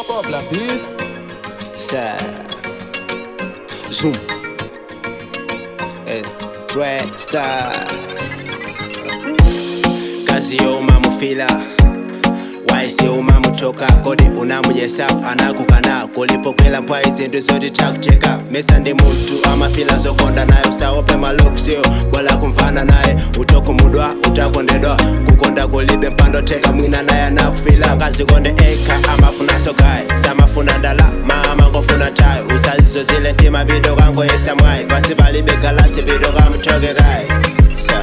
Pop la beat. Ça. Zoom. Eh, Dread Star. Kazi yo umamufila waisi umamutoka kodi unamuyesa anakukana kulipokwela mpwa izindu zoti takuteka mesa ndi mutu amafila zokonda naye usaope maluksio bola kumvana naye utokumudwa utakondedwa kukonda kulibe mpando teka mwina naye anakufila ngazikonde eka amafuna sogaye samafuna ndalama amangofuna tayo usazizo zile ntima bido kangoyesa mwayi pasi palibe galasi bido kamutokekaye sa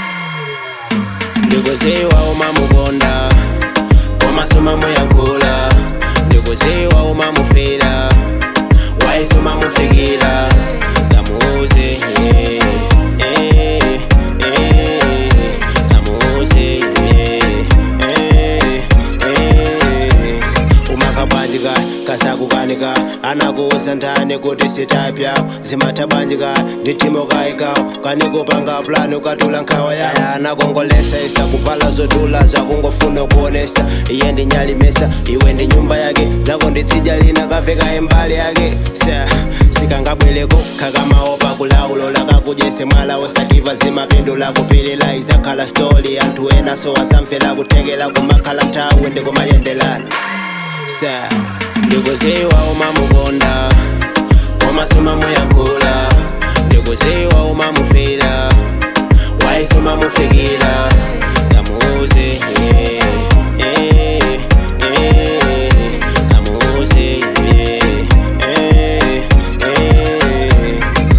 ndikuziwa umamukonda komasuma muyankula ndikuziwa umamufira waisi umamufikira kamuuze eh, eh, eh, kamuuze eh, eh, eh. umakabwanjika kasakukanika anakuusa ndani kuti sitapyapo zimatabwanjika nditimo kayikawo kanikupanga plani ukatula nkhawa yaya anakongolesa isa kupala zotula zakungofuna kuonesa iye ndinyalimesa iwe ndi nyumba yake zako nditsija lina kaveka imbali yake sa sikangabweleko khakamaopa kulaulo lakakujese mwala osativa zimapindula kupilila izakhala stori anthu ena so asamfela kuthekela kumakhala nthawi ndikumayendelana sa ndikuziwa umamukonda komasuma muyankula ndikuziwa umamufira waisi umamufikira kamuuze eh, eh, eh, kamuuze eh, eh, eh,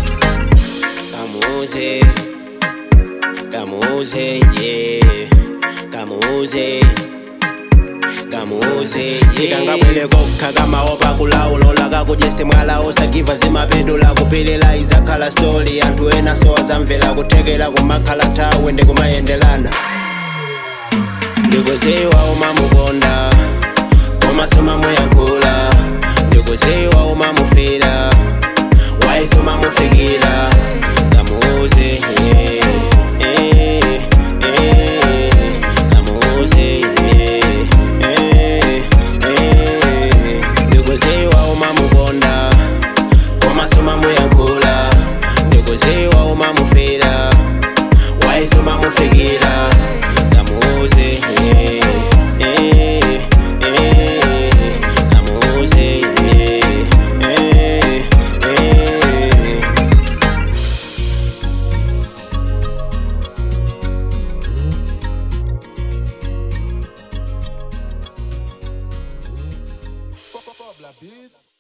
kamuuze kamuuze yeah kamuuze kamuuze sikangabwele kokha kamaopa kulaulo lakakujese mwala osagiva zimapindula kupilila izakhala stori anthu ena so azamvera kuthekera kumakhala nthawi ndikumayendelana ndikuziwa umamukonda komasuma muyankula ndikuziwa umamufira waisi umamufikira kamuuze eh, eh, eh, kamuuze eh, eh, eh. ndikuziwa umamukonda komasuma muyankula ndikuziwa umamufira waisi umamufikira kamuuze eh, eh, eh, kamuuze eh, eh, eh. Pop la beat.